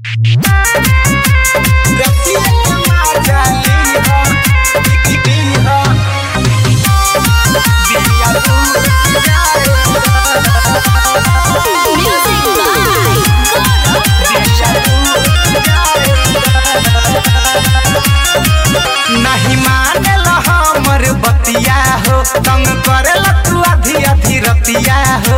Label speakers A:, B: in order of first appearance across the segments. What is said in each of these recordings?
A: नहीं मानेल हमर बतिया हो तंग करेल तू आधी आधी रतिया हो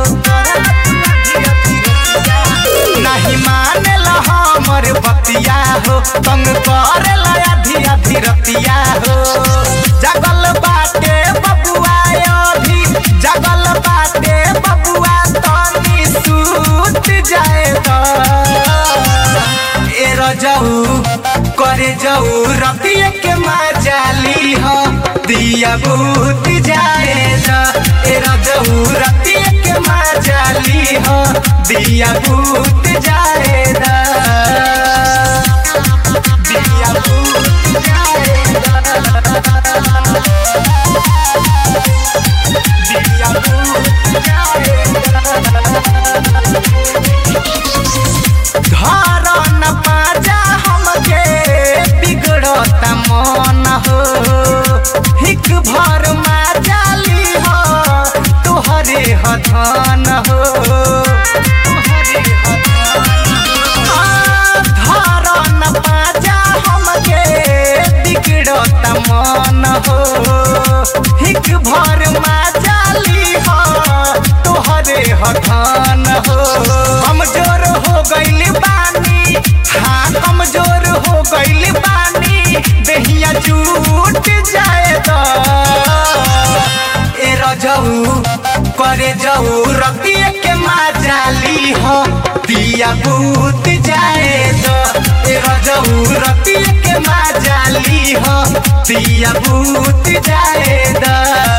A: नहीं मानेल हमर बतिया हो तंग करेल आधी आधी रतिया हो जगल बाटे बबुआ अभी जगल बाटे बबुआ तनी सूत जाए ए रजऊ करे जाऊ रतिया के माजाली हो दिया भूत जाए ए रजऊ रतिया के माजाली हो दिया भूत जाए दिया भूत जाए दिया भूत जाए घर न पाजा हमके बिगड़ता मन हो हिक भर माजाली हो तोहरे हथन हो तोहरे हथन। घर न पाजा हमके बिगड़ता मन हो हिक भर माजाली हो तोहरे हथन हो कमजोर हो गइल बानी हाँ कमजोर हो गइल बानी देहिया टूट जाए तो ए रजऊ करे जाऊ रतिया के माजाली हो दिया भूत जाए तो ए रजऊ रतिया के माजाली हो दिया भूत जाए दा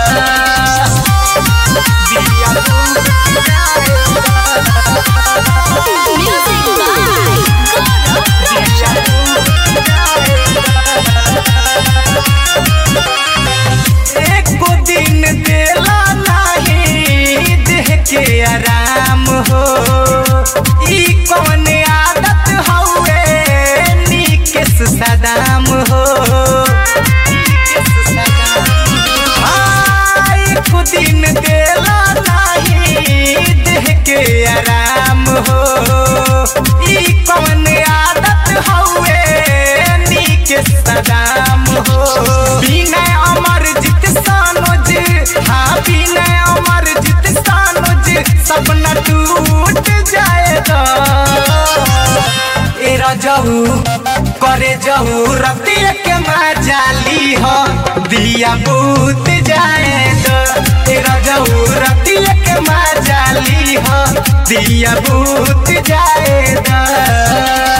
A: दिया भूत जाए एको दिन देला नाही देह के आराम हो ई कौन आदत हउए निकेश सदाम हो हाँ, एको दिन देला नाही देह के आराम हो ई कौन आदत हउए निकेश सदाम हो बिना अमर जित सानोज हाँ बिना अमर जित सानोज सपना टूट जाएगा ए रजऊ करे जहू रतिया के माजाली हो दिया बूत जाएगा ए रजऊ रतिया के माजाली हो दिया बूत जाएगा